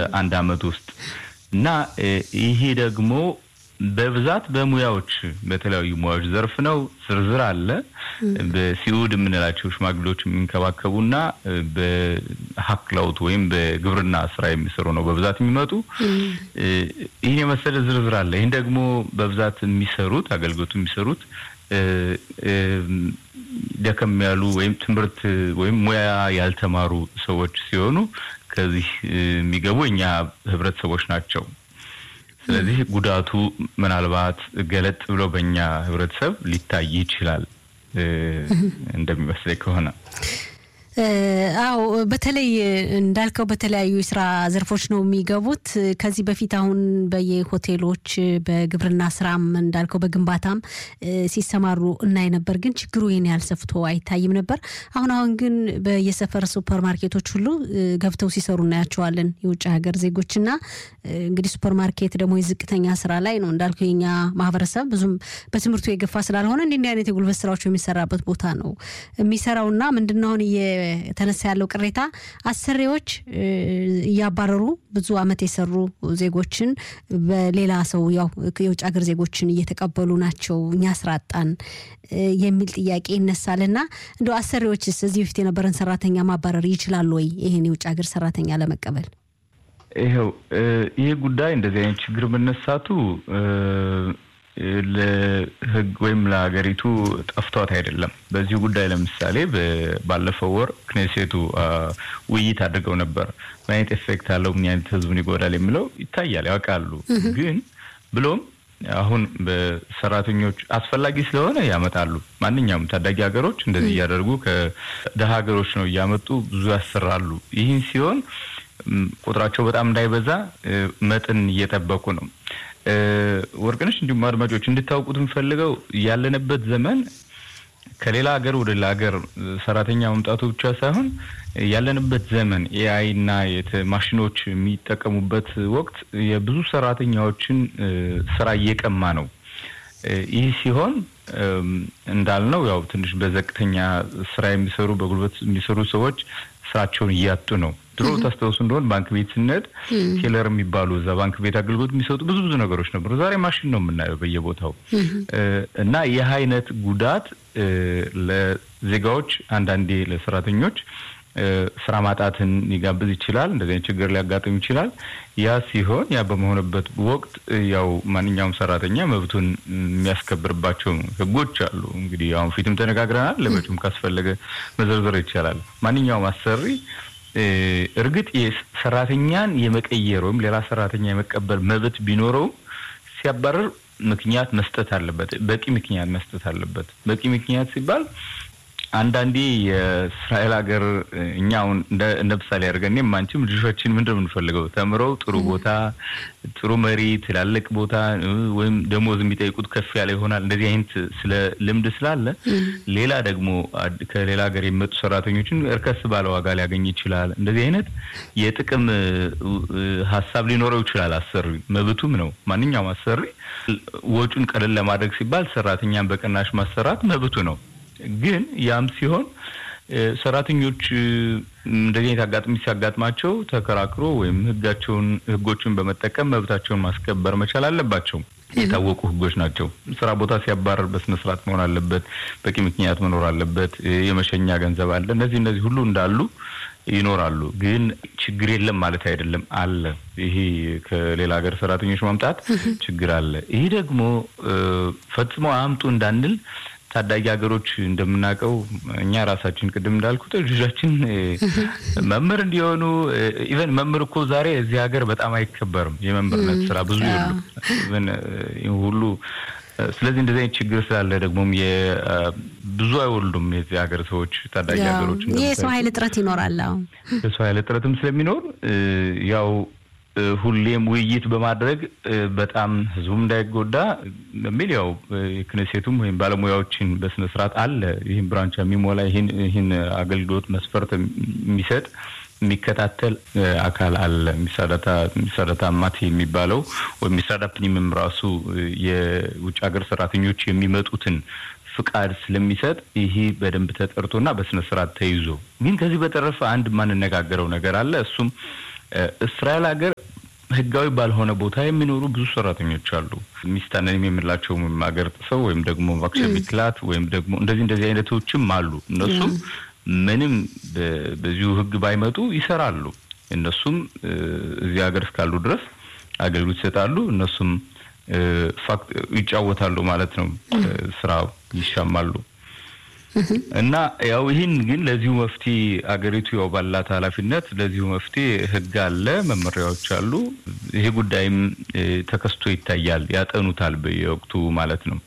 በአንድ አመት ውስጥ እና ይሄ ደግሞ በብዛት በሙያዎች በተለያዩ ሙያዎች ዘርፍ ነው። ዝርዝር አለ። በሲኡድ የምንላቸው ሽማግሌዎች የሚንከባከቡና በሀክላውት ወይም በግብርና ስራ የሚሰሩ ነው በብዛት የሚመጡ። ይህን የመሰለ ዝርዝር አለ። ይህን ደግሞ በብዛት የሚሰሩት አገልግሎቱ የሚሰሩት ደከም ያሉ ወይም ትምህርት ወይም ሙያ ያልተማሩ ሰዎች ሲሆኑ ከዚህ የሚገቡ እኛ ህብረተሰቦች ናቸው። ስለዚህ ጉዳቱ ምናልባት ገለጥ ብሎ በእኛ ህብረተሰብ ሊታይ ይችላል እንደሚመስለኝ ከሆነ። አዎ በተለይ እንዳልከው በተለያዩ የስራ ዘርፎች ነው የሚገቡት። ከዚህ በፊት አሁን በየሆቴሎች በግብርና ስራም እንዳልከው በግንባታም ሲሰማሩ እናይ ነበር፣ ግን ችግሩ ይህን ያህል ሰፍቶ አይታይም ነበር። አሁን አሁን ግን በየሰፈር ሱፐር ማርኬቶች ሁሉ ገብተው ሲሰሩ እናያቸዋለን የውጭ ሀገር ዜጎችና እንግዲህ ሱፐር ማርኬት ደግሞ የዝቅተኛ ስራ ላይ ነው እንዳልከው የኛ ማህበረሰብ ብዙም በትምህርቱ የገፋ ስላልሆነ እንዲህ አይነት የጉልበት ስራዎች የሚሰራበት ቦታ ነው የሚሰራውና ምንድነው አሁን የተነሳ ያለው ቅሬታ አሰሪዎች እያባረሩ ብዙ አመት የሰሩ ዜጎችን በሌላ ሰው ያው የውጭ ሀገር ዜጎችን እየተቀበሉ ናቸው፣ እኛ ስራ አጣን የሚል ጥያቄ ይነሳልና እንደ አሰሪዎችስ እዚህ በፊት የነበረን ሰራተኛ ማባረር ይችላሉ ወይ ይህን የውጭ ሀገር ሰራተኛ ለመቀበል? ይኸው ይህ ጉዳይ እንደዚህ አይነት ችግር መነሳቱ ለህግ ወይም ለሀገሪቱ ጠፍቷት አይደለም። በዚህ ጉዳይ ለምሳሌ ባለፈው ወር ክኔሴቱ ውይይት አድርገው ነበር። ምን አይነት ኤፌክት አለው፣ ምን አይነት ህዝቡን ይጎዳል የሚለው ይታያል፣ ያውቃሉ። ግን ብሎም አሁን በሰራተኞች አስፈላጊ ስለሆነ ያመጣሉ። ማንኛውም ታዳጊ ሀገሮች እንደዚህ እያደረጉ ከደሀ ሀገሮች ነው እያመጡ ብዙ ያሰራሉ። ይህን ሲሆን ቁጥራቸው በጣም እንዳይበዛ መጠን እየጠበቁ ነው። ወርቅነሽ እንዲሁም አድማጮች እንድታውቁት የምፈልገው ያለንበት ዘመን ከሌላ ሀገር ወደ ሌላ ሀገር ሰራተኛ መምጣቱ ብቻ ሳይሆን ያለንበት ዘመን ኤአይ እና ማሽኖች የሚጠቀሙበት ወቅት የብዙ ሰራተኛዎችን ስራ እየቀማ ነው። ይህ ሲሆን እንዳልነው ያው ትንሽ በዘቅተኛ ስራ የሚሰሩ በጉልበት የሚሰሩ ሰዎች ስራቸውን እያጡ ነው። ድሮ ታስታውሱ እንደሆን ባንክ ቤት ስንሄድ ቴለር የሚባሉ እዛ ባንክ ቤት አገልግሎት የሚሰጡ ብዙ ብዙ ነገሮች ነበሩ። ዛሬ ማሽን ነው የምናየው በየቦታው እና ይህ አይነት ጉዳት ለዜጋዎች አንዳንዴ ለሰራተኞች ስራ ማጣትን ሊጋብዝ ይችላል። እንደዚህ አይነት ችግር ሊያጋጥም ይችላል። ያ ሲሆን ያ በመሆንበት ወቅት ያው ማንኛውም ሰራተኛ መብቱን የሚያስከብርባቸው ህጎች አሉ። እንግዲህ አሁን ፊትም ተነጋግረናል። ለመጪውም ካስፈለገ መዘርዘር ይቻላል። ማንኛውም አሰሪ እርግጥ ሰራተኛን የመቀየር ወይም ሌላ ሰራተኛ የመቀበል መብት ቢኖረውም ሲያባረር ምክንያት መስጠት አለበት። በቂ ምክንያት መስጠት አለበት። በቂ ምክንያት ሲባል አንዳንዴ የእስራኤል ሀገር እኛ አሁን እንደ ምሳሌ አድርገን እኔም አንቺም ልጆቻችን ምንድን ነው የምንፈልገው? ተምረው ጥሩ ቦታ፣ ጥሩ መሪ፣ ትላልቅ ቦታ ወይም ደሞዝ የሚጠይቁት ከፍ ያለ ይሆናል። እንደዚህ አይነት ስለ ልምድ ስላለ ሌላ ደግሞ ከሌላ ሀገር የሚመጡ ሰራተኞችን እርከስ ባለ ዋጋ ሊያገኝ ይችላል። እንደዚህ አይነት የጥቅም ሀሳብ ሊኖረው ይችላል። አሰሪ መብቱም ነው። ማንኛውም አሰሪ ወጪውን ቀለል ለማድረግ ሲባል ሰራተኛን በቅናሽ ማሰራት መብቱ ነው። ግን ያም ሲሆን ሰራተኞች እንደዚህ አይነት አጋጥሚ ሲያጋጥማቸው ተከራክሮ ወይም ህጋቸውን ህጎችን በመጠቀም መብታቸውን ማስከበር መቻል አለባቸው። የታወቁ ህጎች ናቸው። ስራ ቦታ ሲያባረር በስነ ስርዓት መሆን አለበት። በቂ ምክንያት መኖር አለበት። የመሸኛ ገንዘብ አለ። እነዚህ እነዚህ ሁሉ እንዳሉ ይኖራሉ። ግን ችግር የለም ማለት አይደለም። አለ። ይሄ ከሌላ ሀገር ሰራተኞች ማምጣት ችግር አለ። ይህ ደግሞ ፈጽሞ አምጡ እንዳንል ታዳጊ ሀገሮች እንደምናውቀው እኛ ራሳችን ቅድም እንዳልኩት ልጆቻችን መምህር እንዲሆኑ ኢቨን መምህር እኮ ዛሬ እዚህ ሀገር በጣም አይከበርም። የመምህርነት ስራ ብዙ የሉም ኢቨን ሁሉ ስለዚህ እንደዚህ አይነት ችግር ስላለ ደግሞም ብዙ አይወልዱም የዚህ ሀገር ሰዎች ታዳጊ ሀገሮች የሰው ኃይል እጥረት ይኖራል። የሰው ኃይል እጥረትም ስለሚኖር ያው ሁሌም ውይይት በማድረግ በጣም ህዝቡም እንዳይጎዳ በሚል ያው ክነሴቱም ወይም ባለሙያዎችን በስነ ስርዓት አለ ይህን ብራንቻ የሚሞላ ይህን አገልግሎት መስፈርት የሚሰጥ የሚከታተል አካል አለ። ሚሳዳታ ማት የሚባለው ወይም ሚሳዳ ፕኒምም ራሱ የውጭ ሀገር ሰራተኞች የሚመጡትን ፍቃድ ስለሚሰጥ ይሄ በደንብ ተጠርቶና በስነ ስርዓት ተይዞ ግን ከዚህ በተረፈ አንድ የማንነጋገረው ነገር አለ እሱም እስራኤል ሀገር ህጋዊ ባልሆነ ቦታ የሚኖሩ ብዙ ሰራተኞች አሉ። ሚስታነንም የምላቸው ሀገር ጥሰው ወይም ደግሞ ማክሸ ሚክላት ወይም ደግሞ እንደዚህ እንደዚህ አይነቶችም አሉ። እነሱም ምንም በዚሁ ህግ ባይመጡ ይሰራሉ። እነሱም እዚህ ሀገር እስካሉ ድረስ አገልግሎት ይሰጣሉ። እነሱም ይጫወታሉ ማለት ነው። ስራ ይሻማሉ እና ያው ይህን ግን ለዚሁ መፍትሄ አገሪቱ ያው ባላት ኃላፊነት ለዚሁ መፍትሄ ህግ አለ፣ መመሪያዎች አሉ። ይሄ ጉዳይም ተከስቶ ይታያል፣ ያጠኑታል በየወቅቱ ማለት ነው።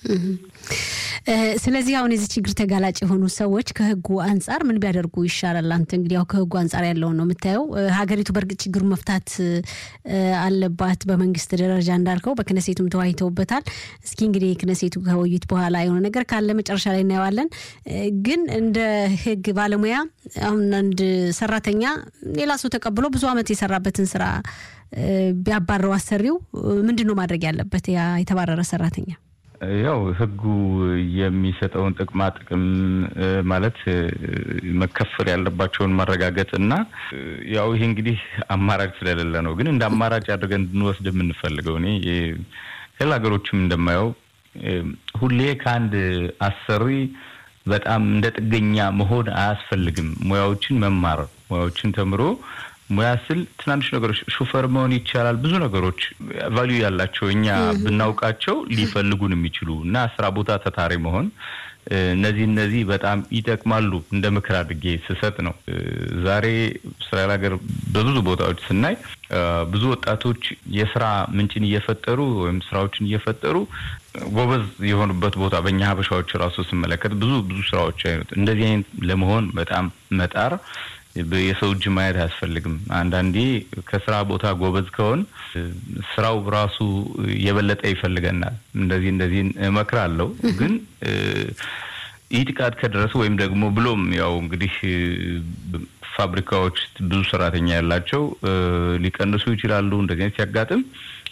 ስለዚህ አሁን የዚህ ችግር ተጋላጭ የሆኑ ሰዎች ከህጉ አንጻር ምን ቢያደርጉ ይሻላል? አንተ እንግዲህ ያው ከህጉ አንጻር ያለውን ነው የምታየው። ሀገሪቱ በእርግጥ ችግሩን መፍታት አለባት በመንግስት ደረጃ እንዳልከው፣ በክነሴቱም ተወያይተውበታል። እስኪ እንግዲህ ክነሴቱ ከውይይት በኋላ የሆነ ነገር ካለ መጨረሻ ላይ እናየዋለን። ግን እንደ ህግ ባለሙያ አሁን አንድ ሰራተኛ ሌላ ሰው ተቀብሎ ብዙ አመት የሰራበትን ስራ ቢያባረው አሰሪው ምንድን ነው ማድረግ ያለበት ያ የተባረረ ሰራተኛ? ያው ህጉ የሚሰጠውን ጥቅማ ጥቅም ማለት መከፈል ያለባቸውን ማረጋገጥ እና ያው ይሄ እንግዲህ አማራጭ ስለሌለ ነው። ግን እንደ አማራጭ አድርገን እንድንወስድ የምንፈልገው እኔ ሌላ ሀገሮችም እንደማየው ሁሌ ከአንድ አሰሪ በጣም እንደ ጥገኛ መሆን አያስፈልግም። ሙያዎችን መማር ሙያዎችን ተምሮ ሙያ ስል ትናንሽ ነገሮች ሹፌር መሆን ይቻላል። ብዙ ነገሮች ቫሊዩ ያላቸው እኛ ብናውቃቸው ሊፈልጉን የሚችሉ እና ስራ ቦታ ተታሪ መሆን እነዚህ እነዚህ በጣም ይጠቅማሉ እንደ ምክር አድርጌ ስሰጥ ነው። ዛሬ እስራኤል ሀገር በብዙ ቦታዎች ስናይ ብዙ ወጣቶች የስራ ምንጭን እየፈጠሩ ወይም ስራዎችን እየፈጠሩ ጎበዝ የሆኑበት ቦታ በእኛ ሀበሻዎች ራሱ ስመለከት ብዙ ብዙ ስራዎች አይነት እንደዚህ አይነት ለመሆን በጣም መጣር የሰው እጅ ማየት አያስፈልግም። አንዳንዴ ከስራ ቦታ ጎበዝ ከሆን ስራው ራሱ የበለጠ ይፈልገናል። እንደዚህ እንደዚህ እመክራለሁ። ግን ይህ ጥቃት ከደረሰ ወይም ደግሞ ብሎም ያው እንግዲህ ፋብሪካዎች ብዙ ሰራተኛ ያላቸው ሊቀንሱ ይችላሉ። እንደዚህ አይነት ሲያጋጥም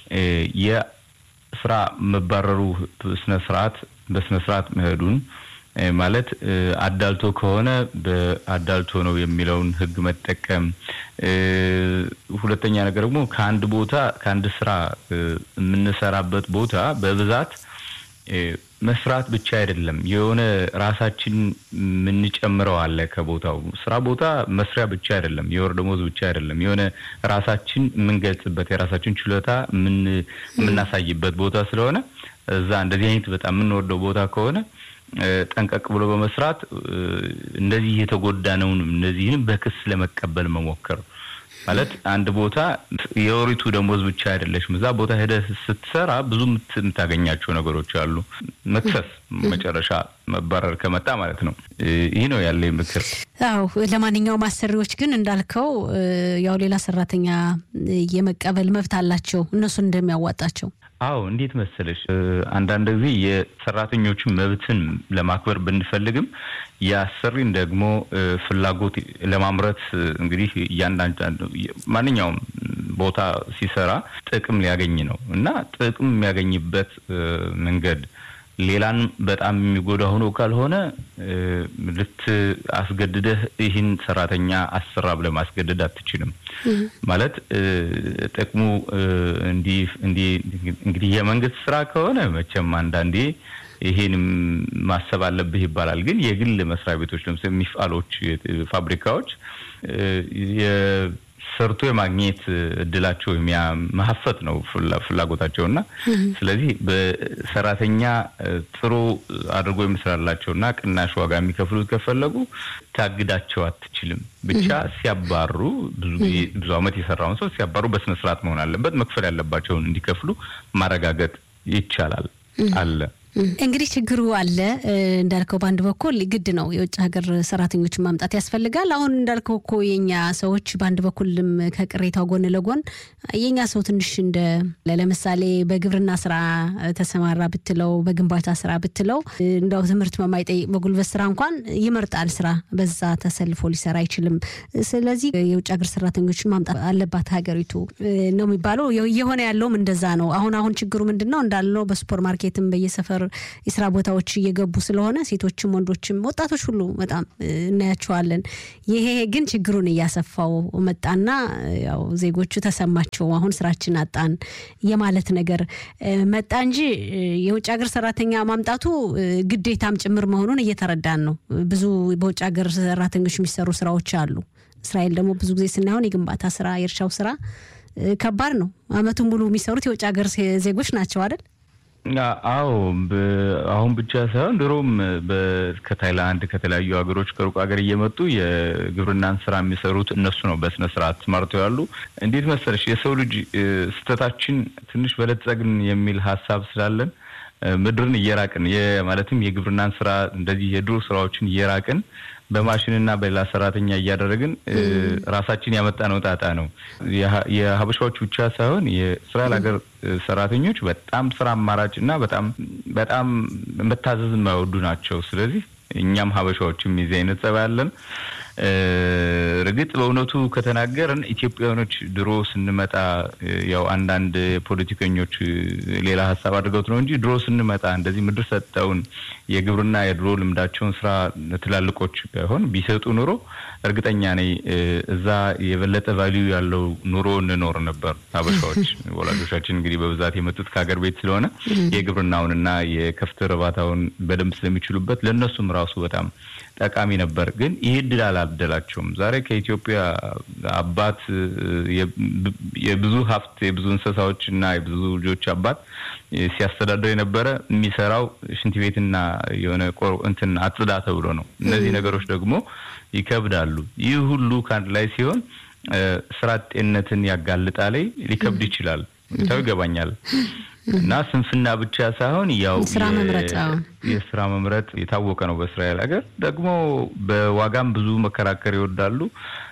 የስራ መባረሩ ስነ ስርዓት በስነ ስርዓት መሄዱን ማለት አዳልቶ ከሆነ በአዳልቶ ነው የሚለውን ሕግ መጠቀም። ሁለተኛ ነገር ደግሞ ከአንድ ቦታ ከአንድ ስራ የምንሰራበት ቦታ በብዛት መስራት ብቻ አይደለም፣ የሆነ ራሳችን የምንጨምረው አለ ከቦታው ስራ ቦታ መስሪያ ብቻ አይደለም፣ የወር ደሞዝ ብቻ አይደለም፣ የሆነ ራሳችን የምንገልጽበት የራሳችን ችሎታ የምናሳይበት ቦታ ስለሆነ እዛ እንደዚህ አይነት በጣም የምንወደው ቦታ ከሆነ ጠንቀቅ ብሎ በመስራት እንደዚህ የተጎዳነውን እነዚህንም በክስ ለመቀበል መሞከር ማለት አንድ ቦታ የወሪቱ ደሞዝ ብቻ አይደለችም። እዛ ቦታ ሄደህ ስትሰራ ብዙ የምታገኛቸው ነገሮች አሉ። መክሰስ መጨረሻ መባረር ከመጣ ማለት ነው። ይህ ነው ያለ ምክር። አዎ ለማንኛውም አሰሪዎች ግን እንዳልከው ያው ሌላ ሰራተኛ የመቀበል መብት አላቸው እነሱን እንደሚያዋጣቸው አዎ እንዴት መሰለሽ፣ አንዳንድ ጊዜ የሰራተኞችን መብትን ለማክበር ብንፈልግም የአሰሪን ደግሞ ፍላጎት ለማምረት እንግዲህ እያንዳንዱ ማንኛውም ቦታ ሲሰራ ጥቅም ሊያገኝ ነው እና ጥቅም የሚያገኝበት መንገድ ሌላን በጣም የሚጎዳ ሆኖ ካልሆነ ልት አስገድደህ ይህን ሰራተኛ አሰራ ብለህ ማስገደድ አትችልም። ማለት ጥቅሙ እንዲህ እንግዲህ የመንግስት ስራ ከሆነ መቼም አንዳንዴ ይሄንም ማሰብ አለብህ ይባላል። ግን የግል መስሪያ ቤቶች ለምሳሌ ሚፋሎች፣ ፋብሪካዎች ሰርቶ የማግኘት እድላቸው ማሀፈት ነው ፍላጎታቸው እና ስለዚህ በሰራተኛ ጥሩ አድርጎ የሚሰራላቸው እና ቅናሽ ዋጋ የሚከፍሉት ከፈለጉ ታግዳቸው አትችልም። ብቻ ሲያባሩ ብዙ ጊዜ ብዙ ዓመት የሰራውን ሰው ሲያባሩ በስነ ስርዓት መሆን አለበት። መክፈል ያለባቸውን እንዲከፍሉ ማረጋገጥ ይቻላል አለ። እንግዲህ ችግሩ አለ እንዳልከው፣ በአንድ በኩል ግድ ነው የውጭ ሀገር ሰራተኞችን ማምጣት ያስፈልጋል። አሁን እንዳልከው እኮ የኛ ሰዎች በአንድ በኩልም ከቅሬታው ጎን ለጎን የኛ ሰው ትንሽ እንደ ለምሳሌ በግብርና ስራ ተሰማራ ብትለው፣ በግንባታ ስራ ብትለው እንዳው ትምህርት በማይጠይቅ በጉልበት ስራ እንኳን ይመርጣል ስራ በዛ ተሰልፎ ሊሰራ አይችልም። ስለዚህ የውጭ ሀገር ሰራተኞችን ማምጣት አለባት ሀገሪቱ ነው የሚባለው። የሆነ ያለውም እንደዛ ነው። አሁን አሁን ችግሩ ምንድን ነው እንዳልነው በሱፐር ማርኬትም በየሰፈሩ ማህበር የስራ ቦታዎች እየገቡ ስለሆነ ሴቶችም ወንዶችም ወጣቶች ሁሉ በጣም እናያቸዋለን። ይሄ ግን ችግሩን እያሰፋው መጣና ያው ዜጎቹ ተሰማቸው አሁን ስራችን አጣን የማለት ነገር መጣ እንጂ የውጭ ሀገር ሰራተኛ ማምጣቱ ግዴታም ጭምር መሆኑን እየተረዳን ነው። ብዙ በውጭ ሀገር ሰራተኞች የሚሰሩ ስራዎች አሉ። እስራኤል ደግሞ ብዙ ጊዜ ስናየሆን የግንባታ ስራ፣ የእርሻው ስራ ከባድ ነው። አመቱን ሙሉ የሚሰሩት የውጭ ሀገር ዜጎች ናቸው አይደል? አዎ አሁን ብቻ ሳይሆን ድሮም ከታይላንድ ከተለያዩ ሀገሮች ከሩቅ ሀገር እየመጡ የግብርናን ስራ የሚሰሩት እነሱ ነው። በስነ ስርዓት ተማርተው ያሉ። እንዴት መሰለሽ የሰው ልጅ ስህተታችን ትንሽ በለጸግን የሚል ሀሳብ ስላለን ምድርን እየራቅን ማለትም የግብርናን ስራ እንደዚህ የድሮ ስራዎችን እየራቅን በማሽንና በሌላ ሰራተኛ እያደረግን ራሳችን ያመጣነው ጣጣ ነው። የሀበሻዎች ብቻ ሳይሆን የእስራኤል ሀገር ሰራተኞች በጣም ስራ አማራጭ እና በጣም በጣም መታዘዝ የማይወዱ ናቸው። ስለዚህ እኛም ሀበሻዎችም የዚህ አይነት ጸባይ አለን። እርግጥ በእውነቱ ከተናገርን ኢትዮጵያውያኖች ድሮ ስንመጣ ያው አንዳንድ ፖለቲከኞች ሌላ ሀሳብ አድርገውት ነው እንጂ ድሮ ስንመጣ እንደዚህ ምድር ሰጠውን የግብርና የድሮ ልምዳቸውን ስራ ትላልቆች ባይሆን ቢሰጡ ኑሮ እርግጠኛ ነኝ እዛ የበለጠ ቫሊዩ ያለው ኑሮ እንኖር ነበር። ሀበሻዎች ወላጆቻችን እንግዲህ በብዛት የመጡት ከሀገር ቤት ስለሆነ የግብርናውንና የከፍት እርባታውን በደንብ ስለሚችሉበት ለእነሱም ራሱ በጣም ጠቃሚ ነበር። ግን ይህ እድል አላደላቸውም። ዛሬ ከኢትዮጵያ አባት የብዙ ሀብት የብዙ እንስሳዎች እና የብዙ ልጆች አባት ሲያስተዳድር የነበረ የሚሰራው ሽንት ቤትና የሆነ እንትን አጽዳ ተብሎ ነው። እነዚህ ነገሮች ደግሞ ይከብዳሉ። ይህ ሁሉ ከአንድ ላይ ሲሆን ስራ አጤነትን ያጋልጣል፣ ሊከብድ ይችላል። ሁኔታው ይገባኛል። እና ስንፍና ብቻ ሳይሆን ያው ስራ መምረጥ የስራ መምረጥ የታወቀ ነው። በእስራኤል ሀገር ደግሞ በዋጋም ብዙ መከራከር ይወዳሉ።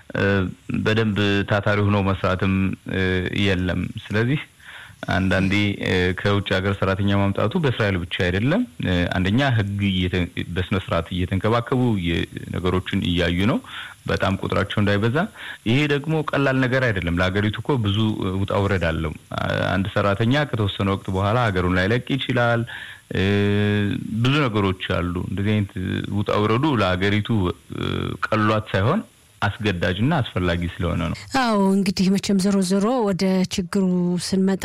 በደንብ ታታሪ ሆኖ መስራትም የለም። ስለዚህ አንዳንዴ ከውጭ ሀገር ሰራተኛ ማምጣቱ በእስራኤል ብቻ አይደለም። አንደኛ ሕግ በስነ ስርዓት እየተንከባከቡ ነገሮችን እያዩ ነው፣ በጣም ቁጥራቸው እንዳይበዛ። ይሄ ደግሞ ቀላል ነገር አይደለም። ለሀገሪቱ እኮ ብዙ ውጣ ውረድ አለው። አንድ ሰራተኛ ከተወሰነ ወቅት በኋላ ሀገሩን ላይለቅ ይችላል። ብዙ ነገሮች አሉ። እንደዚህ አይነት ውጣ ውረዱ ለሀገሪቱ ቀሏት ሳይሆን አስገዳጅና አስፈላጊ ስለሆነ ነው። አዎ እንግዲህ መቼም ዞሮ ዞሮ ወደ ችግሩ ስንመጣ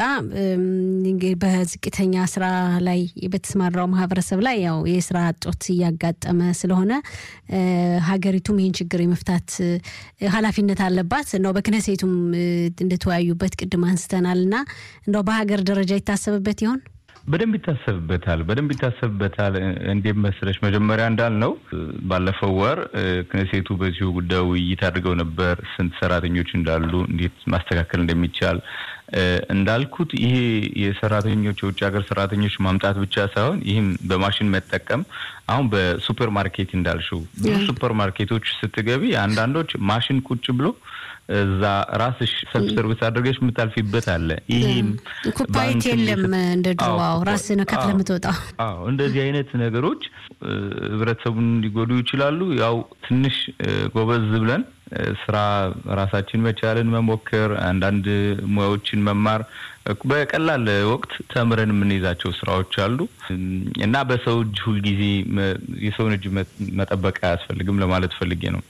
በዝቅተኛ ስራ ላይ በተሰማራው ማህበረሰብ ላይ ያው የስራ እጦት እያጋጠመ ስለሆነ ሀገሪቱም ይህን ችግር የመፍታት ኃላፊነት አለባት ነው። በክነሴቱም እንደተወያዩበት ቅድም አንስተናል እና እንደው በሀገር ደረጃ ይታሰብበት ይሆን? በደንብ ይታሰብበታል። በደንብ ይታሰብበታል። እንዴት መሰለሽ መጀመሪያ እንዳልነው ባለፈው ወር ክነሴቱ በዚሁ ጉዳይ ውይይት አድርገው ነበር። ስንት ሰራተኞች እንዳሉ፣ እንዴት ማስተካከል እንደሚቻል እንዳልኩት ይሄ የሰራተኞች የውጭ ሀገር ሰራተኞች ማምጣት ብቻ ሳይሆን ይህም በማሽን መጠቀም አሁን በሱፐር ማርኬት እንዳልሽው ብዙ ሱፐር ማርኬቶች ስትገቢ አንዳንዶች ማሽን ቁጭ ብሎ እዛ ራስሽ ሰልፍ ሰርቪስ አድርገሽ የምታልፊበት አለ። ይህም ኩፓይት የለም እንደ ድሮው ራስ ነው ከፍለ የምትወጣው። አዎ እንደዚህ አይነት ነገሮች ህብረተሰቡን ሊጎዱ ይችላሉ። ያው ትንሽ ጎበዝ ብለን ስራ ራሳችን መቻልን መሞከር፣ አንዳንድ ሙያዎችን መማር በቀላል ወቅት ተምረን የምንይዛቸው ስራዎች አሉ እና በሰው እጅ ሁልጊዜ የሰውን እጅ መጠበቅ አያስፈልግም ለማለት ፈልጌ ነው።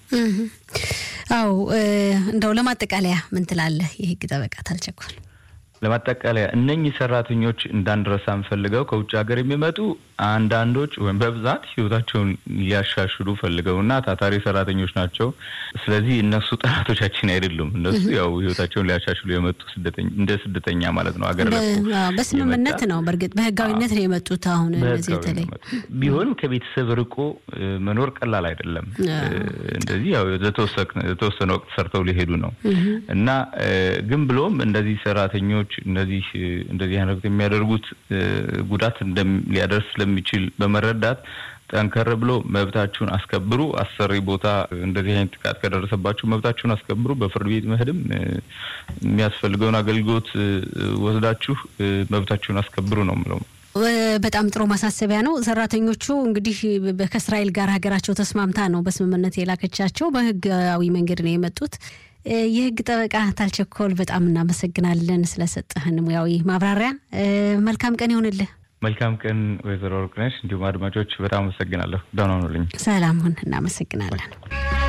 አው እንደው ለማጠቃለያ ምን ትላለህ? የህግ ጠበቃ ታልቸኮል ለማጠቃለያ እነኚህ ሰራተኞች እንዳንረሳ የምፈልገው ከውጭ ሀገር የሚመጡ አንዳንዶች ወይም በብዛት ህይወታቸውን ሊያሻሽሉ ፈልገውና ታታሪ ሰራተኞች ናቸው። ስለዚህ እነሱ ጠላቶቻችን አይደሉም። እነሱ ያው ህይወታቸውን ሊያሻሽሉ የመጡ እንደ ስደተኛ ማለት ነው። ሀገር በስምምነት ነው። በእርግጥ በህጋዊነት ነው የመጡት። አሁን እነዚህ በተለይ ቢሆንም ከቤተሰብ ርቆ መኖር ቀላል አይደለም። እንደዚህ ያው የተወሰነ ወቅት ሰርተው ሊሄዱ ነው እና ግን ብሎም እንደዚህ ሰራተኞች እነዚህ እንደዚህ አይነት የሚያደርጉት ጉዳት ሊያደርስ ስለሚችል በመረዳት ጠንከር ብሎ መብታችሁን አስከብሩ። አሰሪ ቦታ እንደዚህ አይነት ጥቃት ከደረሰባችሁ መብታችሁን አስከብሩ። በፍርድ ቤት መሄድም የሚያስፈልገውን አገልግሎት ወስዳችሁ መብታችሁን አስከብሩ ነው የምለው። በጣም ጥሩ ማሳሰቢያ ነው። ሰራተኞቹ እንግዲህ ከእስራኤል ጋር ሀገራቸው ተስማምታ ነው በስምምነት የላከቻቸው። በህጋዊ መንገድ ነው የመጡት። የህግ ጠበቃ ታልቸኮል በጣም እናመሰግናለን ስለሰጠህን ሙያዊ ማብራሪያ። መልካም ቀን ይሆንልህ። መልካም ቀን ወይዘሮ ወርቅነሽ፣ እንዲሁም አድማጮች በጣም አመሰግናለሁ። ደህና ሁኑልኝ። ሰላም ሁን። እናመሰግናለን።